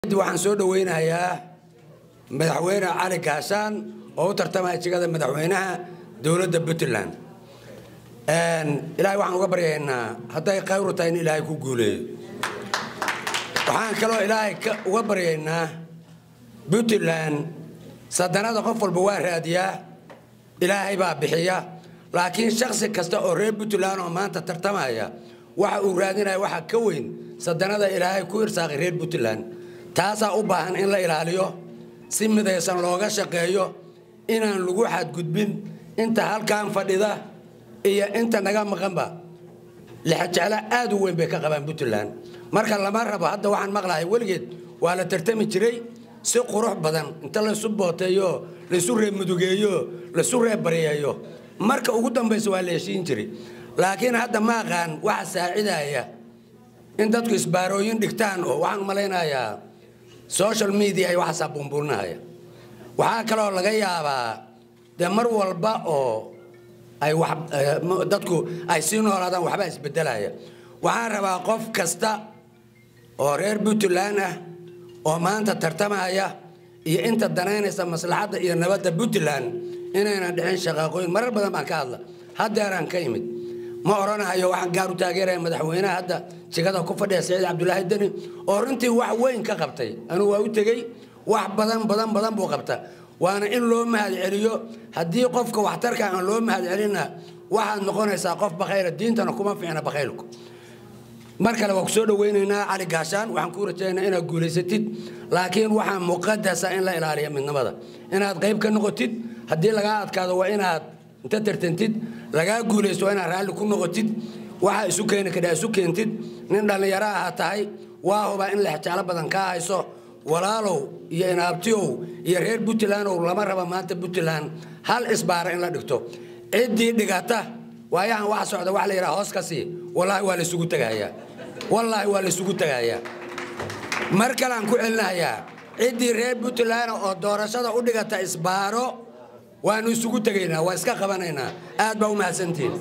waxaan soo dhaweynayaa madaxweyne cali gaashaan oo u tartamaya jegada madaxweynaha dowladda puntland ilaahay waxaan uga baryaynaa hadday khayru tahay in ilaahay ku guuleeyo waxaan kaloo ilaahay uga baryaynaa puntland sadanada qof walba waa raadiyaa ilaahay baa bixiya laakiin shaksi kasta oo reer puntland oo maanta tartamaya waxa uu raadinaya waxa ka weyn sadanada ilaahay ku irsaaqay reer puntland taasaa u baahan in la ilaaliyo si midaysan looga shaqeeyo inaan lagu xadgudbin inta halkan fadhida iyo inta naga maqanba lixajeclo aad u weyn bay ka qabaan puntland marka lama rabo hadda waxaan maqlahay weligeed waa la tartami jiray si qurux badan inta laysu booteeyo laysu reemudugeeyo laysu reebaryeeyo marka ugu dambaysa waa la heshiin jiray laakiin hadda ma aqaan waxa saacidaya in dadku isbaarooyin dhigtaan oo waxaan malaynayaa social media ay waxaasaa buunbuuninahaya waxaa kaloo laga yaabaa dee mar walba oo ay dadku ay sii noolaadaan waxbaa isbedelaya waxaan rabaa qof kasta oo reer puntland ah oo maanta tartamaya iyo inta danaynaysa maslaxadda iyo nabadda puntland inaynan dhicin shaqaaqooyin marar badan baan ka hadla haddeeraan ka imid ma odhanahayo waxaan gaar u taageeraya madaxweynaha hadda jegada ku fadhiya saciid cabdulaahi deni oo runtii wax weyn ka qabtay anugu waa u tegey wax badan badan badan buu qabta waana in loo mahad celiyo haddii qofka waxtarka aan loo mahad celinna waxaad noqonaysaa qof bakhayla diintana kuma fiicna bakhaylku mar kale waa ku soo dhaweynaynaa cali gaashaan waxaan kuu rajaynaa inaad guulaysatid laakiin waxaa muqadasa in la ilaaliya midnimada inaad qayb ka noqotid haddii lagaa adkaado waa inaad inta tartantid lagaa guulaysto waa inaad raalli ku noqotid waxaa isu keeni kadhaa isu keentid nin dhallinyaro aha tahay waa hubaa in lexjeclo badan kaa hayso walaalow iyo inaabtiyow iyo reer puntlandow lama raba maanta puntland hal isbaara in la dhigto ciddii dhigata waayahan waxa socda wax la yidhaha hoos ka sii wallaahi waa laysugu tegahayaa wallaahi waa laysugu tegahayaa mar kaleaan ku celinahayaa ciddii reer puntland oo doorashada u dhigata isbaaro waanu isugu tegaynaa waa iska qabanaynaa aad baa u mahadsantihin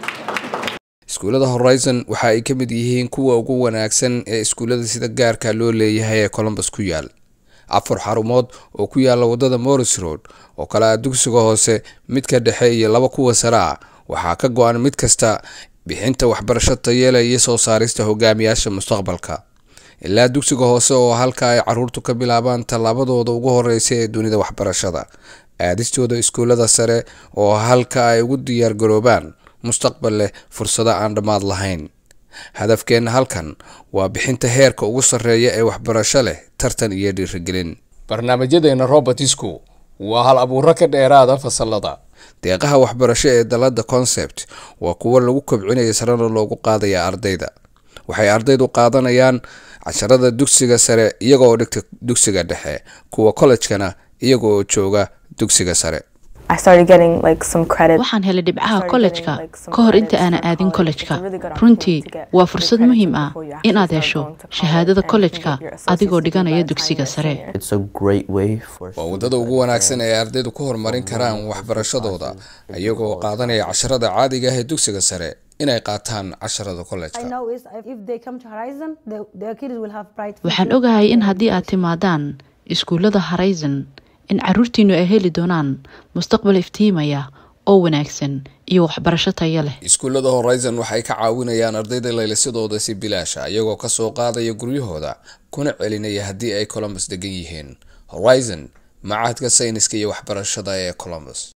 iskuullada horizon waxa ay ka mid yihiin kuwa ugu wanaagsan ee iskuullada sida gaarka loo leeyahay ee colombus ku yaal afar xarumood oo ku yaala wadada morris road oo kale ah dugsiga hoose midka dhexe iyo laba kuwa sare ah waxaa ka go-an mid kasta bixinta waxbarasho tayeela iyo soo saarista hogaamiyaasha mustaqbalka ilaa dugsiga hoose oo halka ay caruurtu ka bilaabaan tallaabadooda ugu horeysa ee dunida waxbarashada aadistooda iskuullada sare oo halka ay ugu diyaargaroobaan mustaqbal leh fursado aan dhammaad lahayn hadafkeenna halkan waa bixinta heerka ugu sarreeya ee waxbarasho leh tartan iyo dhiirigelin barnaamijyadeena robertisku waa hal abuuro ka dheeraada fasalada deeqaha waxbarasho ee dalada concept waa kuwo lagu kobcinaya sarena loogu qaadaya ardayda waxay ardaydu qaadanayaan casharada dugsiga sare iyagooo dhigta dugsiga dhexe kuwa kollejkana iyagooo jooga dugsiga sare waxaan helay dhibcaha kollejka ka hor inta aanan aadin kollejka runtii waa fursad muhiim ah inaad hesho shahaadada kollejka adigoo dhiganaya dugsiga sare waa waddada ugu wanaagsan ee ardaydu ku horumarin karaan waxbarashadooda iyagoo qaadanaya casharada caadiga ah ee dugsiga sare inay qaataan casharada kollejka waxaan ogahay in haddii aad timaadaan iskuullada horizon in caruurtiinu ay heli doonaan mustaqbal iftiimaya oo wanaagsan iyo waxbarasho taya leh iskuullada horizon waxay ka caawinayaan ardayda laylisadooda si bilaasha iyagoo kasoo qaadaya guryahooda kuna celinaya haddii ay colombus degan yihiin horizon macahadka sayniska iyo waxbarashada ee colombus